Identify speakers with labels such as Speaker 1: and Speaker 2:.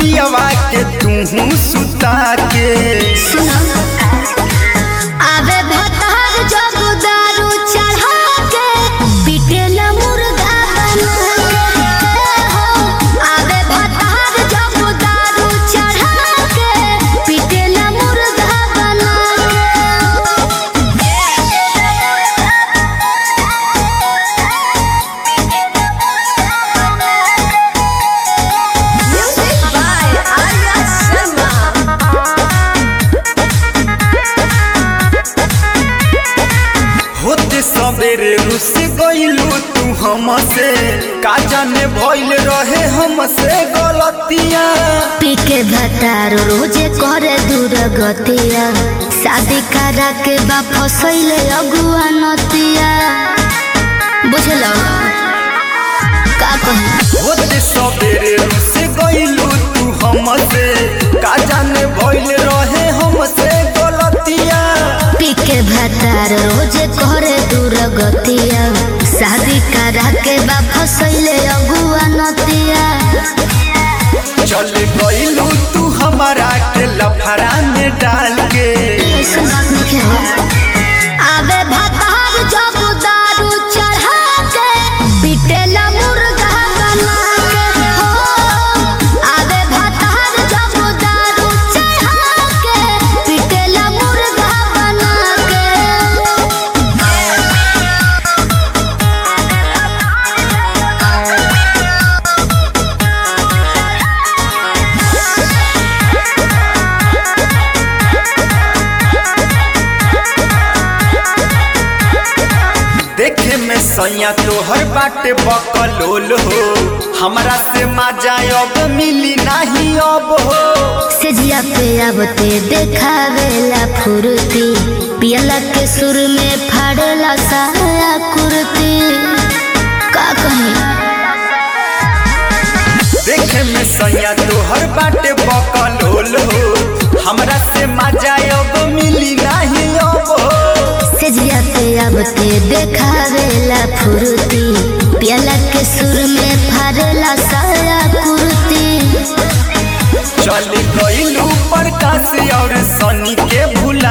Speaker 1: पियवा के तू सुता के
Speaker 2: सुनो आवे भतार जब दारू चढ़ा के पिटेला मुर्गा बना के हो आवे भतार जब दारू चढ़ा के पिटेला मुर्गा बना के म्यूजिक बाय आर्या शर्मा
Speaker 1: होते सबेरे रुस गइलू तू हमसे का जाने भइल रहे हमसे गलतियां
Speaker 2: पीके भतार रोजे करे दूर गतिया शादी करा के बा फसैले अगुआ नतिया बुझल का कही
Speaker 1: होते सबेरे रुस गइलू तू हमसे का जाने भइल रहे हमसे गलतियां
Speaker 2: पीके भतार रोजे करे दूर गतिया शादी करा के बा फसैले अगुआ नतिया
Speaker 1: चल गइलू तू हमारा के लफड़ा में डाल के
Speaker 2: ऐसन बात नहीं है आवे भतार जब दारू चढ़ा के पिटेला मुर्गा बना के हो आवे भतार जब दारू चढ़ा के पिटेला मुर्गा बना
Speaker 1: देखे में सैया तोहर बाटे बकलोल हो हमरा से मजा अब मिली नहीं अब हो
Speaker 2: के सेजिया पे आबते देखावेला फुर्ती पियला के सुर में फाड़ेला साया कुर्ती का कही
Speaker 1: देखे में सैया तोहर बाटे बकलोल हो हमरा से मजा अब मिली नहीं अब हो
Speaker 2: सेजिया पे आबते देखावेला फुर्ती पियला के सुर में फाड़ेला साया कुर्ती
Speaker 1: चल गइलू प्रकाश और सनी के भूल